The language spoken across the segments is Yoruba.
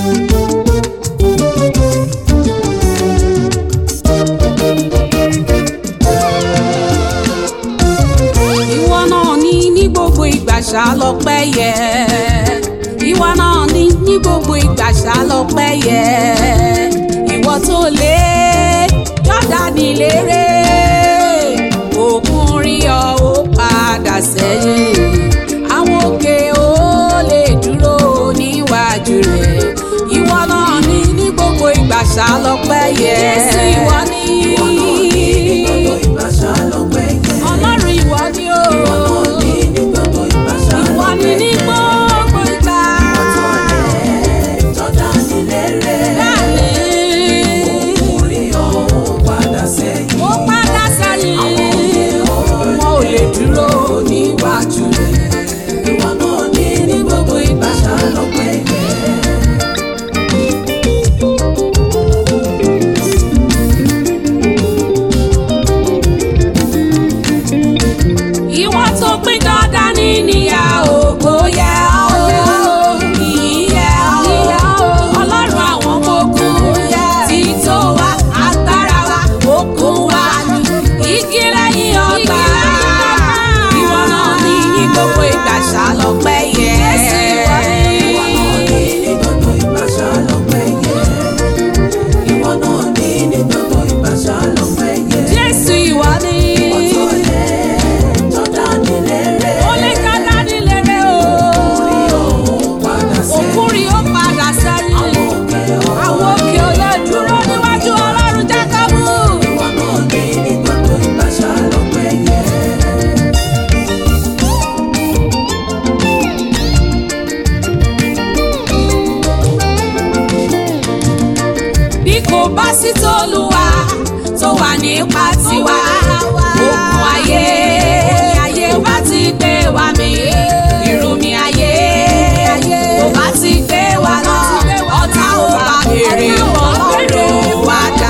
ìwọ náà ní ní gbogbo ìgbà ṣá lọ́pẹ́ yẹ ìwọ náà ní ní gbogbo ìgbà ṣá lọ́pẹ́ yẹ ìwọ tó lé Jọ́dánì lérè òkun rí ọ ó padà sẹ́yìn àwọn òkè ó lè dúró níwájú rẹ̀ ìwọ náà ní ní gbogbo ìgbà ṣá lọ́pẹ́ yẹ ìwọ ní ọlọ́run ìwọ ni ó ìwọ ni ní gbogbo ìgbà bẹ́ẹ̀ni ó padà sẹ́yìn wọn ò lè dúró níwájú rẹ̀. ìwọ tó pín dandan ní níyà ògbó yẹ ọ́ ìyẹ ọ́ ọlọ́run àwọn ọmọ ogun tí tó wá agbára wa okun wa igi lẹ́yìn ọgbà ìwọ náà ní ní gbogbo ìgbà ṣàlọ́pẹ́ yẹ. Jésù ìwọ ni ó lè ká dání lérè o òkúri ó padà sẹ́yìn àwọn òkè ò lè dúró níwájú ọlọ́run jákàbù. bí kò bá sí tolúwa tó wà nípa tiwa òkun ayé ayé bá ti gbé wa mì ìrùmí ayé kò bá ti gbé wa lọ ọ̀tá ò bá béèrè ọlọ́run wa dá.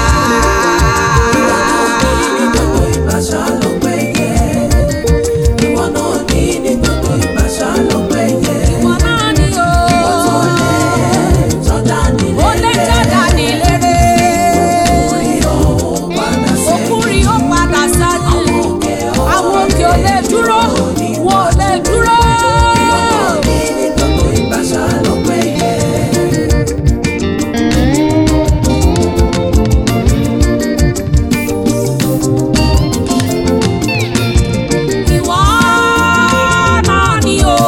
ìwọ náà ni o ó lè Jọ́dánì lérè òkúri ó padà sẹ́yìn àwọn òkè ò lè dúró wọn ò lè dúró. Ìwọ náà ni o.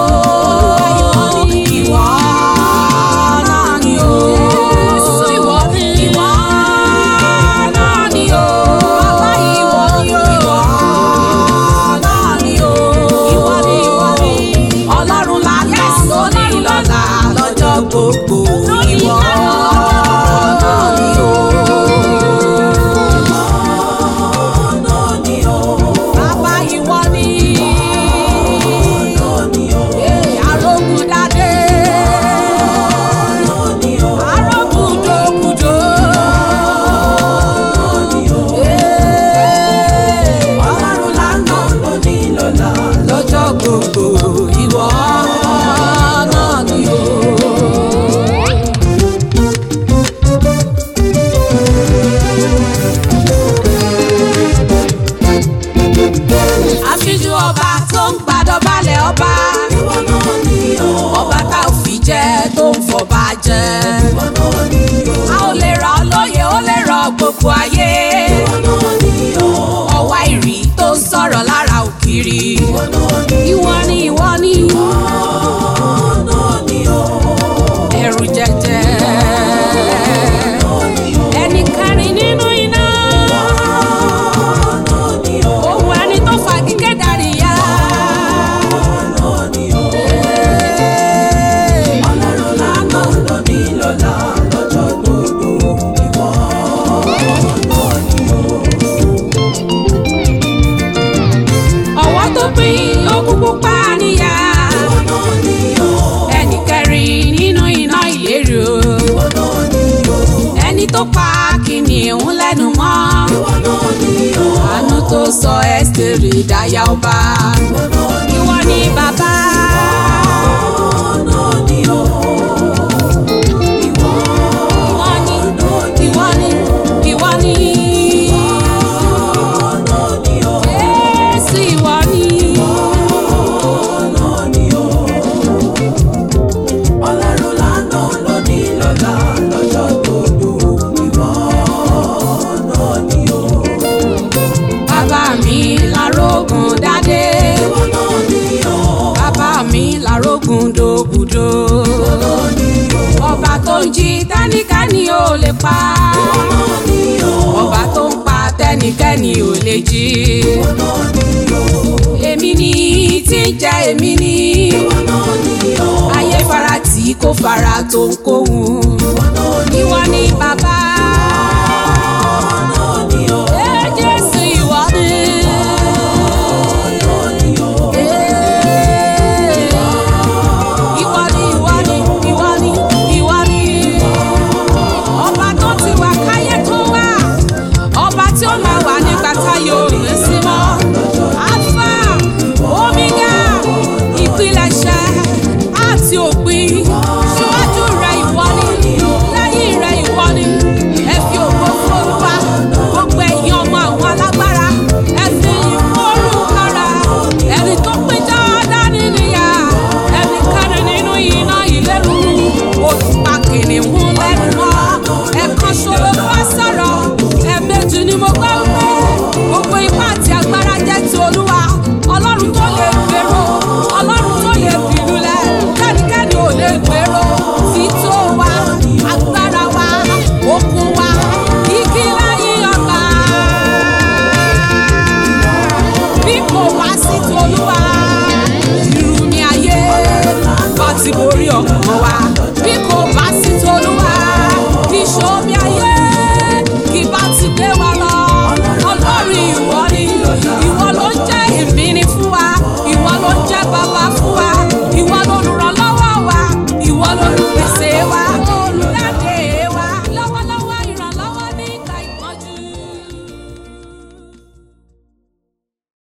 Ìwọ náà ni o. Ìwọ ni. Ìwọ náà ni o. Bàbá ìwọ ni o. Ìwọ náà ni o. Ìwọ ni ìwọ ni. Ọlọ́run lálẹ́ lónìí lọ́la lọ́jọ́ gbogbo. Ìwọ náà ni o. Bàbá ìwọ ni. Arógundadé. Arógundogudo. Ọlọ́run lánàá lọ́jọ́ gbogbo ìwọ náà ni o. Aṣíjú ọba tó ń gbàdọ̀balẹ̀ ọba. Ọba tá ò fi jẹ tó ń fọba jẹ. A ò lè rà ọ́ lóye, ó lè rọ gbogbo ayé. Ọwá ìrì tó ń sọ̀rọ̀ lára ògiri. Ìwọ ni ìwọ ni ẹ̀rù jẹjẹ. Ẹni kẹrin nínú iná. Ohun ẹni tó fagígé darí ya. Ọwọ́ tó pín ogún pupa níyà. Ẹni kẹrin nínú iná ìléru. Ẹni tó pa kìnìún lẹ́nu mọ́. Àánú tó sọ Ẹ́sítérì dáyà ọba. Ìwọ ni bàbá. gúndògúndò. ọba tó ń jí tẹ́nikẹ́ni ò lè pa. ọba tó ń pa tẹ́nikẹ́ni ò lè jí. èmi ni tí ń jẹ́ èmi ni. ayé fara tí kò fara tó ń kóhun.